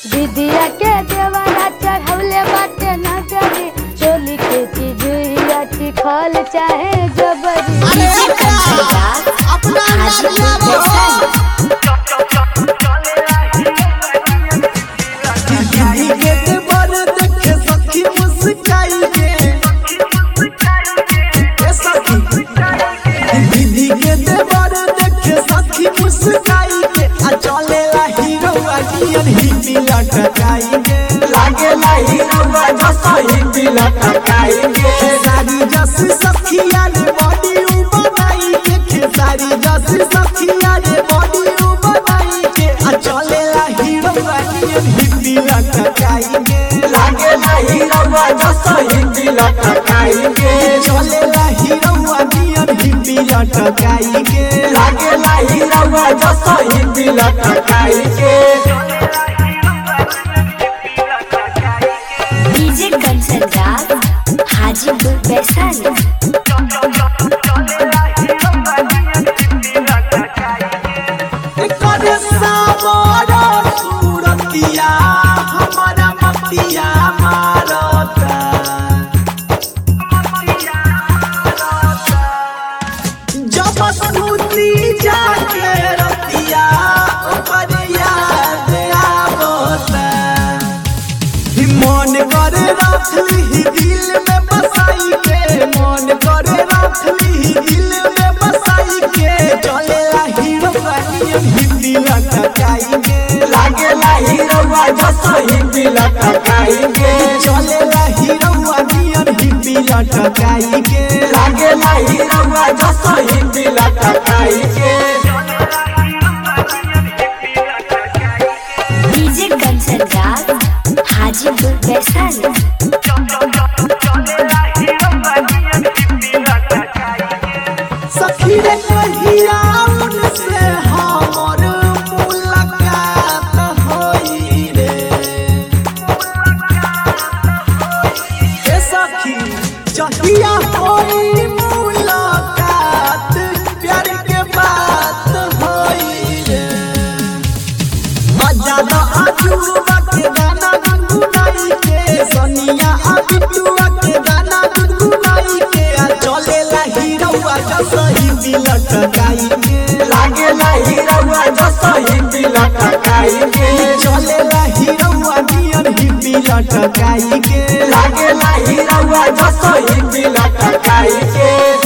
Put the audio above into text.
दीदिया के देवारा चढ़ौले बाटे नगरी चोली के चिजुइया चिखल चाहे जबरी डीजे कंचन राज अपना हाजीपुर नारिया वैशाली दीदी के देवर देखे सखी मुस्काई के ए सखी दीदी के देवर देखे सखी मुस्काई के आ चले ला हीरो अगियन हिपी लटकाई के लागे ला हीरो जसो हिपी लटकाई के सारी जस सखिया ने बॉडी उ बनाई के खेसारी जस सखिया ने बॉडी उ बनाई के आ चले ला हीरो अगियन हिपी लटकाई के लागे ला हीरो जसो हिपी लटकाई के चले ला हीरो अगियन हिपी लटकाई के लागे ला हीरो जसो हिपी लटकाई के डीजे कंचन राज हाजीपुर वैशाली करे सामरा सूरतिया हमारा मतिया मारता जब सुती जाके रतिया ओकर याद आवता ही मन करे रखली दिल में बसाई के मन करे रखली दिल में बसाई के चले ला हीरो बनियन हिंदी लटकाई के लागे ला हीरो जसो हिंदी लटकाई के चले ला हीरो बनियन हिंदी लटकाई के लागे ला हीरो जसो हिंदी लटकाई के डीजे कंचन राज हाजीपुर वैशाली सखी रे कहिया उनसे हमर मुलाकात होई रे ए सखी जहिया होई मुलाकात प्यार के बात होई रे मजादा आजुबा के गाना गुनगुनाई के सनिया अबिटुआ के गाना गुनगुनाई के आ चले ला हीरोआ जसो हिंदी लटकाई के लागे ला हीरोआ जसो हिंदी लटकाई के चले ला हीरोआ नियर हिंदी लटकाई के लागे ला हीरोआ जसो हिंदी लटकाई के